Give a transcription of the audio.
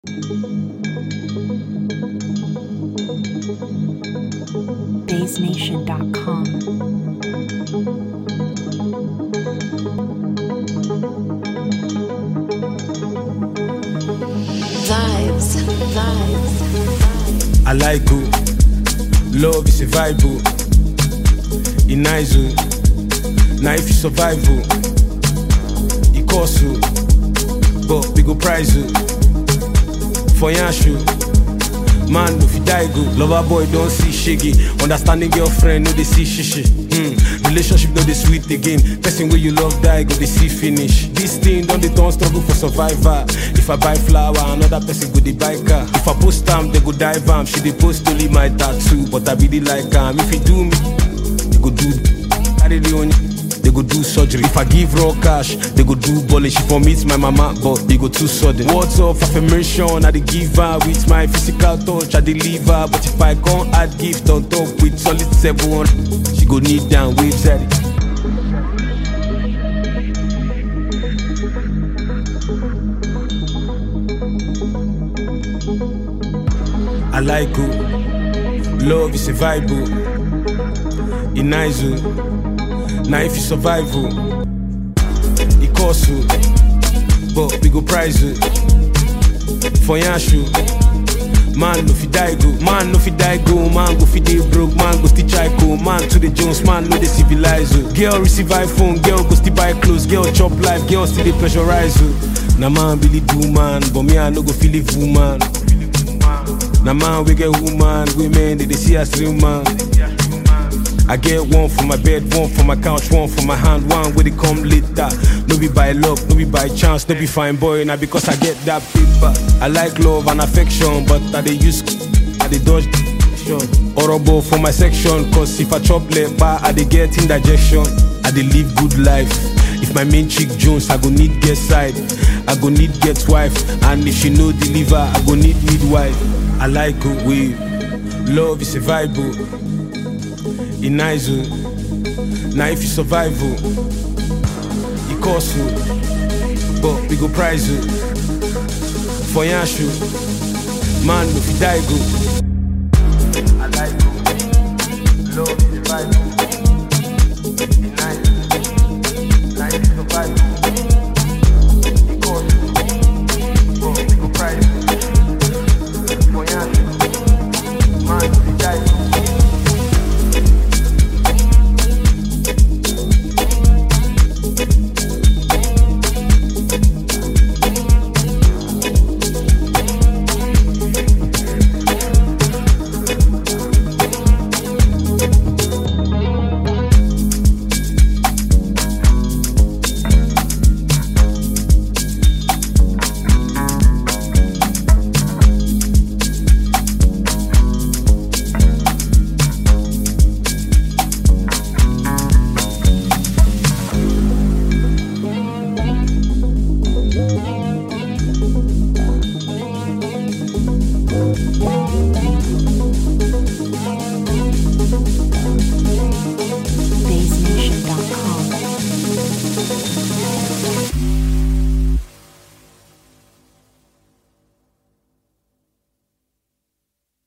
BaseNation.com. Vibes, vibes. I like you. Love is a vibe. oh. It nice. oh. Now if you survive, oh, it cost you. But we go prize you. For Yanshu. Man, if you die, go. Lover boy, don't see shiggy. Understanding girlfriend, no, they see shishi. Hmm. Relationship, no, they sweet again. Person where you love, die, go, they see finish. This thing, don't they don't struggle for survivor. If I buy flower, another person go, they buy car. If I post time, they go dive am. She they post only my tattoo, but I really like am. If you do me, they go do. Carry the on they go do surgery. If I give raw cash, they go do bullish. She for meet my mama, but they go too sudden. Words of affirmation, I dey give her with my physical touch, I deliver. But if I can't add gift on top with solid seven, she go kneel down, waves at it. I like you. Love is a vibe. oh. It nice. oh. Now if you survive, oh, it cost you, but we go prize you. For Yanshu, man no fi die go, man no fi die go, man go fi dey broke, man go still try go, man to the Jones, man no dey civilize you. Girl receive iPhone, girl go still buy clothes, girl chop life, girl still dey pressurize you. Na man really do man, but me I no go feel it woman. Na man we get woman, women they dey see as real man. I get one for my bed, one for my couch, one for my hand, one where they come later. No be by luck, no be by chance, no be fine boy, now because I get that paper. I like love and affection, but I they use, I they dodge Horrible for my section, cause if I chop lepa, I they get indigestion. I they live good life. If my main chick Jones, I go need get side. I go need get wife, and if she no deliver, I go need midwife. I like good wave. Love is a vibe. oh. It nice. oh. Now if you survive, oh, it cost you, but we go prize you. For Yanshu, man, if you die, go. I like you. Love is a vibe. oh. It nice.